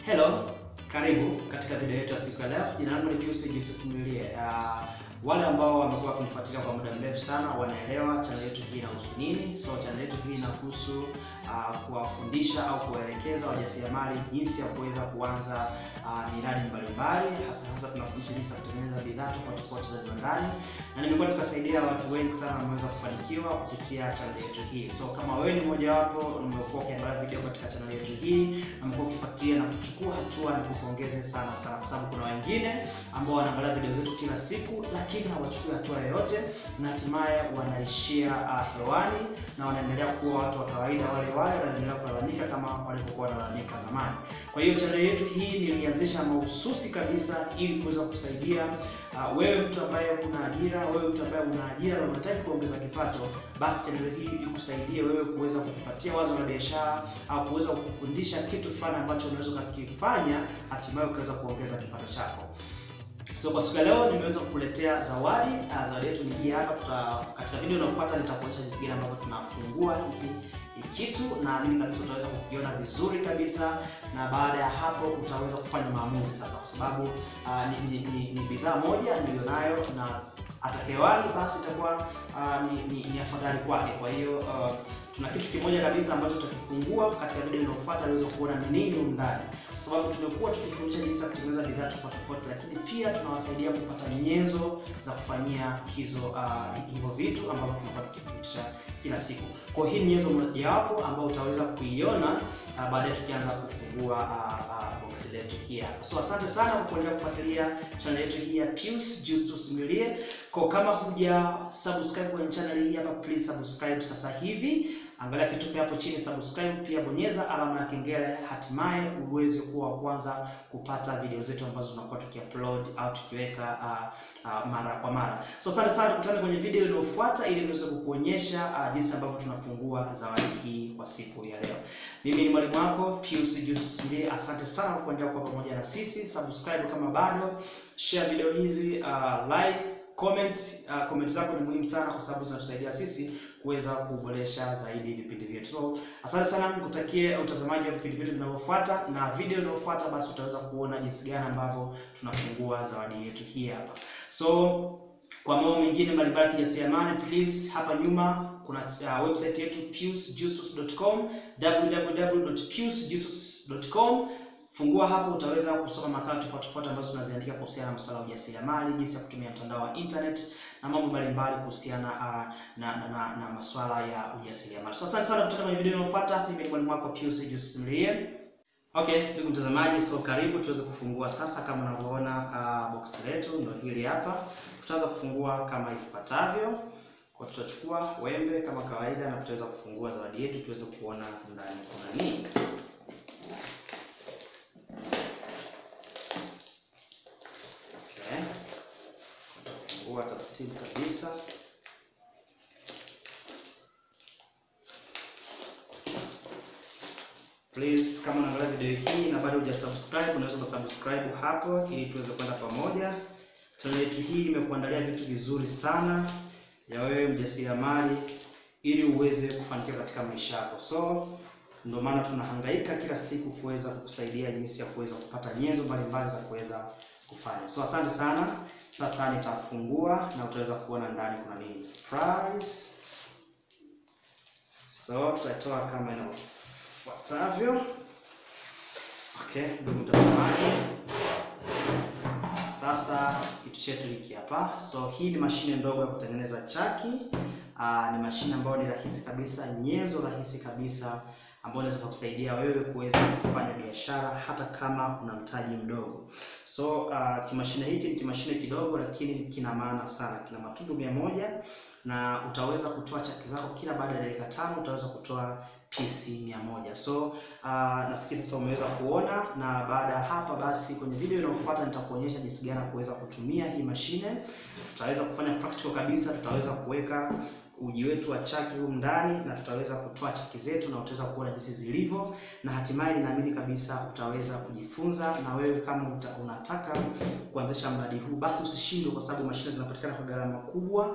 Hello, karibu katika video yetu ya siku ya leo. Jina langu ni Pius Jesus Mwilie. Uh, wale ambao wamekuwa wakinifuatilia kwa muda mrefu sana wanaelewa channel yetu hii inahusu nini. So channel yetu hii inahusu uh, kuwafundisha au kuwaelekeza wajasiriamali jinsi ya kuweza kuanza uh, miradi mbalimbali, hasa hasa tunafundisha jinsi ya kutengeneza bidhaa tofauti tofauti za viwandani, na nimekuwa nikasaidia watu wengi sana wameweza kufanikiwa kupitia channel yetu hii. So kama wewe ni mmoja wapo umekuwa ukiangalia video katika channel yetu hii na umekuwa ukifuatilia na kuchukua hatua, nikupongeze sana sana, kwa sababu kuna wengine ambao wanaangalia video zetu kila siku lakini hawachukui hatua yoyote na hatimaye wanaishia uh, hewani na wanaendelea kuwa watu wa kawaida wale wale, wanaendelea kulalamika kama walivyokuwa wanalalamika zamani. Kwa hiyo channel yetu hii nilianzisha mahususi kabisa ili kuweza kusaidia uh, wewe mtu ambaye una ajira, wewe mtu ambaye una ajira na unataka kuongeza kipato, basi channel hii ikusaidie wewe kuweza kukupatia wazo la biashara au kuweza kukufundisha kitu fulani ambacho unaweza kukifanya hatimaye ukaweza kuongeza kipato chako. So kwa siku ya leo nimeweza kukuletea zawadi. Uh, zawadi yetu ni hii hapa. Tuta, katika video inayofuata nitakuonyesha jinsi gani ambavyo tunafungua hiki kitu, na mimi kabisa utaweza kukiona vizuri kabisa, na baada ya hapo utaweza kufanya maamuzi sasa, kwa sababu uh, ni, ni, ni, ni bidhaa moja nilionayo na atakayewahi basi itakuwa uh, ni, ni, ni afadhali kwake. Kwa hiyo uh, tuna kitu kimoja kabisa ambacho tutakifungua katika video inayofuata ili uweze kuona ni nini huko ndani, kwa sababu tumekuwa tukifundisha jinsi ya kutengeneza bidhaa tofauti tofauti, lakini pia tunawasaidia kupata nyenzo za kufanyia hizo uh, hivyo vitu ambavyo tunakuwa tukifundisha kila siku. Kwa hiyo hii ni nyenzo mojawapo ambayo utaweza kuiona uh, baadaye tukianza kufungua uh, uh, box letu hii hapa. So asante sana kwa kuendelea kufuatilia channel yetu hii ya Pius Justus Mwilie. Kwa kama huja subscribe kwenye channel hii hapa, please subscribe sasa hivi. Angalia kitufe hapo chini subscribe, pia bonyeza alama ya kengele, hatimaye uweze kuwa wa kwanza kupata video zetu ambazo tunakuwa tukiupload au tukiweka uh, uh, mara kwa mara. So asante sana, tukutane kwenye video inayofuata ili niweze kukuonyesha uh, jinsi ambavyo tunafungua zawadi hii kwa siku ya leo. Mimi ni mwalimu wako Pius Justus Mwilie. Asante sana kwa kuendelea kuwa pamoja na sisi. Subscribe kama bado, share video hizi, uh, like comment. Uh, comment zako ni muhimu sana kwa sababu zinatusaidia sisi kuweza kuboresha zaidi vipindi vyetu. So asante sana, nikutakie utazamaji wa vipindi vyetu vinavyofuata, na video inayofuata basi utaweza kuona jinsi gani ambavyo tunafungua zawadi yetu hii hapa. So kwa mambo mengine mbalimbali kijasiriamali, please hapa nyuma kuna uh, website yetu piusjustus.com www.piusjustus.com Fungua hapo utaweza kusoma makala tofauti tofauti ambazo tunaziandika kuhusiana na masuala ya ujasiriamali, jinsi ya kutumia mtandao wa internet na mambo mbalimbali kuhusiana uh, na, na, na, na masuala ya ujasiriamali. So asante sana, kutana kwenye video inayofuata. Mimi ni mwalimu wako Pius Justus Mwilie. Okay, ndugu mtazamaji, so karibu tuweze kufungua sasa. Kama unavyoona uh, box letu ndio hili hapa. Tutaanza kufungua kama ifuatavyo. Kwa tutachukua wembe kama kawaida na tutaweza kufungua zawadi yetu tuweze kuona ndani kuna nini. Utafungua taratibu kabisa. Please, kama unaangalia video hii na bado hujasubscribe, unaweza kusubscribe hapo ili tuweze kwenda pamoja. Channel yetu hii imekuandalia vitu vizuri sana ya wewe mjasiriamali ili uweze kufanikiwa katika maisha yako. So ndio maana tunahangaika kila siku kuweza kukusaidia jinsi ya kuweza kupata nyenzo mbalimbali za kuweza kufanya. So asante sana. Sasa nitafungua na utaweza kuona ndani kuna nini. Surprise. So tutatoa kama inafuatavyo. Okay, ndugu mtazamaji. Sasa kitu chetu hiki hapa. So hii ni mashine ndogo ya kutengeneza chaki. Aa, ni mashine ambayo ni rahisi kabisa, nyenzo rahisi kabisa ambayo inaweza kukusaidia wewe kuweza kufanya biashara hata kama una mtaji mdogo. So uh, kimashine hiki ni kimashine kidogo, lakini kina maana sana. Kina matundu mia moja na utaweza kutoa chaki zako kila baada ya dakika tano utaweza kutoa pisi mia moja. So uh, nafikiri sasa umeweza kuona, na baada ya hapa basi, kwenye video inayofuata nitakuonyesha jinsi gani kuweza kutumia hii mashine. Tutaweza kufanya practical kabisa, tutaweza kuweka uji wetu wa chaki humu ndani na tutaweza kutoa chaki zetu na utaweza kuona jinsi zilivyo, na hatimaye ninaamini kabisa utaweza kujifunza. Na wewe kama uta, unataka kuanzisha mradi huu basi usishindwe, kwa sababu mashine zinapatikana kwa gharama kubwa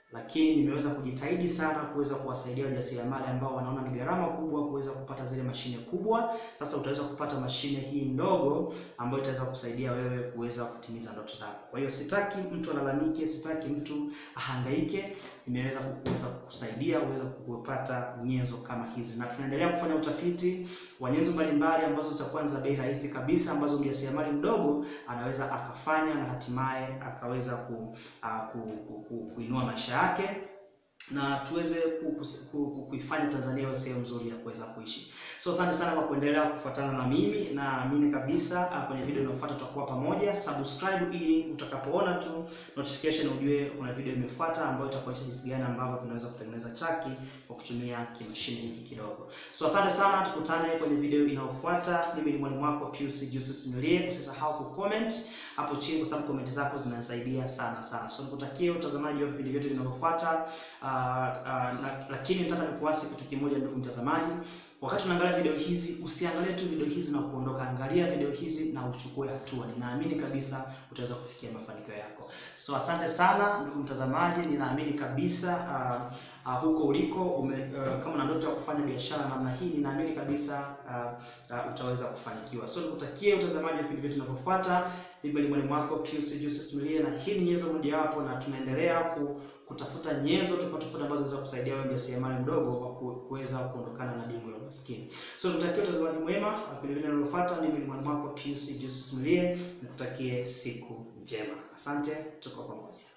lakini nimeweza kujitahidi sana kuweza kuwasaidia wajasiriamali ambao wanaona ni gharama kubwa kuweza kupata zile mashine kubwa. Sasa utaweza kupata mashine hii ndogo ambayo itaweza kusaidia wewe kuweza kutimiza ndoto zako. Kwa hiyo sitaki mtu alalamike, sitaki mtu ahangaike. Nimeweza kuweza kukusaidia uweze kupata nyenzo kama hizi, na tunaendelea kufanya utafiti wa nyenzo mbalimbali ambazo zitakuwa za bei rahisi kabisa ambazo mjasiriamali mdogo anaweza akafanya na hatimaye akaweza ku, uh, ku, ku, ku, kuinua maisha yake na tuweze kuifanya Tanzania iwe sehemu nzuri ya kuweza kuishi. So asante sana kwa kuendelea kufuatana na mimi, naamini kabisa uh, kwenye video inayofuata tutakuwa pamoja. Subscribe ili utakapoona tu notification ujue kuna video imefuata ambayo itakuonyesha jinsi gani ambavyo tunaweza kutengeneza chaki kwa kutumia kimashine hiki kidogo. So asante sana, tukutane kwenye video inayofuata. Mimi ni mwalimu wako Pius Julius Milie. Usisahau ku comment hapo chini kwa sababu comment zako zinanisaidia sana sana. So nikutakie utazamaji wa vipindi vyote vinavyofuata. Uh, uh, na, lakini nataka nikuasi kitu kimoja, ndugu mtazamaji, wakati unaangalia video hizi usiangalie tu video hizi na kuondoka. Angalia video hizi na uchukue hatua. Ninaamini kabisa utaweza kufikia mafanikio yako. So asante sana ndugu mtazamaji, ninaamini kabisa uh, uh, huko uliko ume, uh, kama una ndoto ya kufanya biashara namna hii, ninaamini kabisa uh, uh, utaweza kufanikiwa. So nikutakie utazamaji wa vipindi vyetu vinavyofuata. Mimi ni mwalimu wako Pius Julius Milie, na hii ni nyenzo mojawapo, na tunaendelea ku, kutafuta nyenzo tofauti tofauti ambazo zinaweza kusaidia wewe mjasiriamali mdogo kwa kuweza kuondokana na dimbwi la umaskini. So nikutakie utazamaji mwema wa vipindi vinavyofuata. Mimi ni mwalimu wako Pius Julius Milie, nikutakie siku njema. Asante, tuko pamoja.